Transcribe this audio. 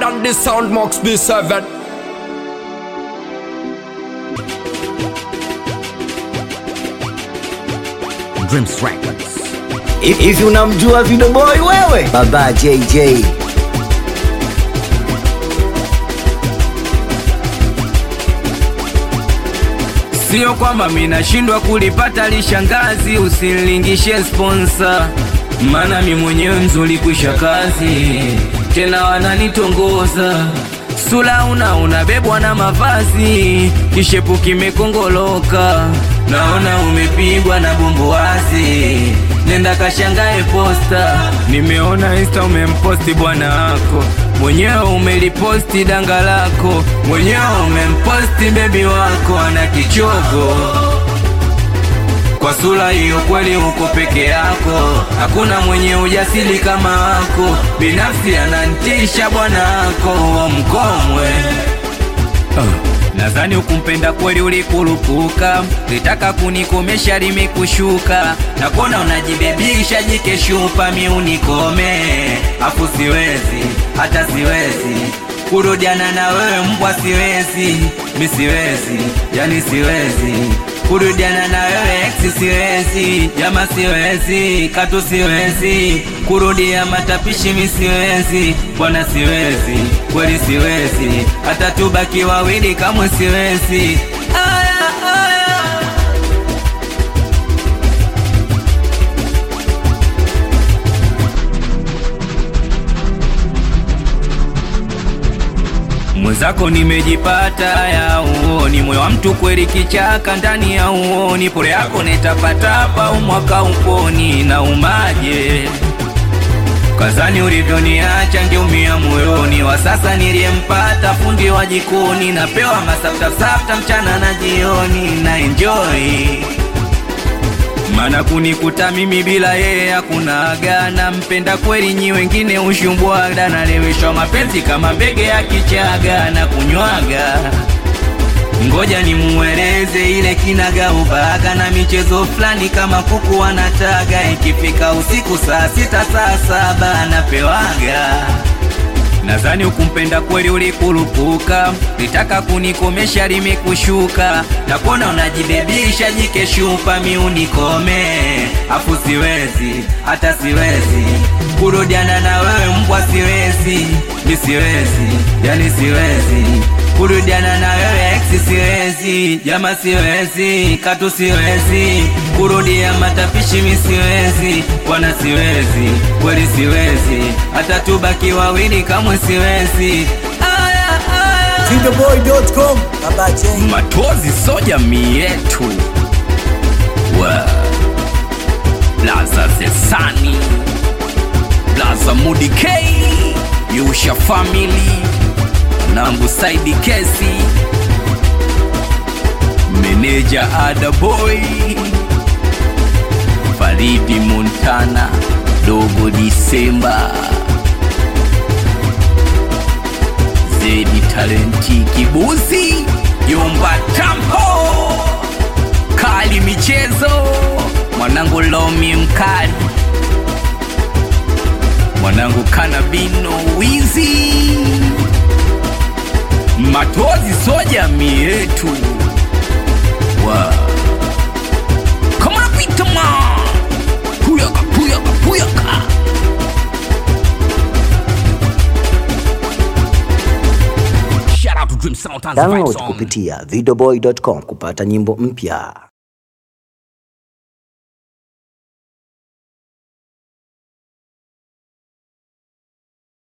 and the sound Max B7. Dreams Records. Hivi unamjua Video Boy wewe? Baba JJ. Sio kwamba minashindwa kulipata lishangazi, usinilingishe sponsor, maana mi mwenyewe mzuri kwisha kazi, tena wananitongoza sula una unabebwa na mavazi, kishepu kimekongoloka, naona umepigwa na bumbuazi, nenda kashangae posta, nimeona insta umemposti bwana wako mwenyewe umeliposti danga lako mwenyewe umemposti bebi wako ana kichogo kwa sura hiyo kweli uko peke yako hakuna mwenye ujasiri kama wako binafsi anantisha bwana wako wa mkomwe Nadhani ukumpenda kweli ulikurupuka, litaka kunikomesha limekushuka, na kuona unajibebisha jikeshupa, mi unikome, afu siwezi hata siwezi kurudiana na wewe mbwa, siwezi mi siwezi, yani siwezi kurudiana na wewe ex, siwezi jama, siwezi katu, siwezi kurudia matapishi, mi siwezi bwana, siwezi kweli, siwezi hata tubaki wawili, kamwe siwezi. Aya, aya. mwenzako nimejipata ya uoni, moyo wa mtu kweli kichaka ndani ya uoni, pole yako netapatapa umwaka uponi na umaje kazani ulivyoniacha ngeumia moyoni, wa sasa niliyempata fundi wa jikoni, napewa masaftafsafta mchana na jioni na enjoy mana kunikuta mimi bila yeye hakuna agana mpenda kweli nyi wengine ushumbwaga naleweshwa mapenzi kama mbege ya kichaga na kunywaga ngoja nimueleze ile kinaga ubaga na michezo fulani kama kuku wanataga ikifika usiku saa sita saa saba napewaga Nadhani ukumpenda kweli ulikurupuka, litaka kunikomesha limekushuka, na kuona unajibebisha jikeshupa, mi unikome, afu siwezi hata siwezi kurudiana na wewe mbwa, siwezi mi siwezi, yani siwezi kurudiana na wewe ex, siwezi jama, siwezi katu, siwezi kurudia matapishi, mi siwezi bwana, siwezi kweli, siwezi hata tubaki wawili, kamwe siwezi. Aya, aya. Videoboy.com. Baba J. Matozi so jamii yetu wa Blaza Zesani Blaza Mudi K Yusha Family Nangu Saidi Kesi Meneja Ada Boy Faridi Montana Dogo Disemba Zedi Talenti Kibuzi Yumba Tampo Kali Michezo Mwanangu Lomi Mkali Mwanangu Kanabino Wizi Matozi soja mi yetu wa Come on Peter man Puyaka puyaka puyaka Shout out to Dream Sound Tanzania Download song. kupitia videoboy.com kupata nyimbo mpya.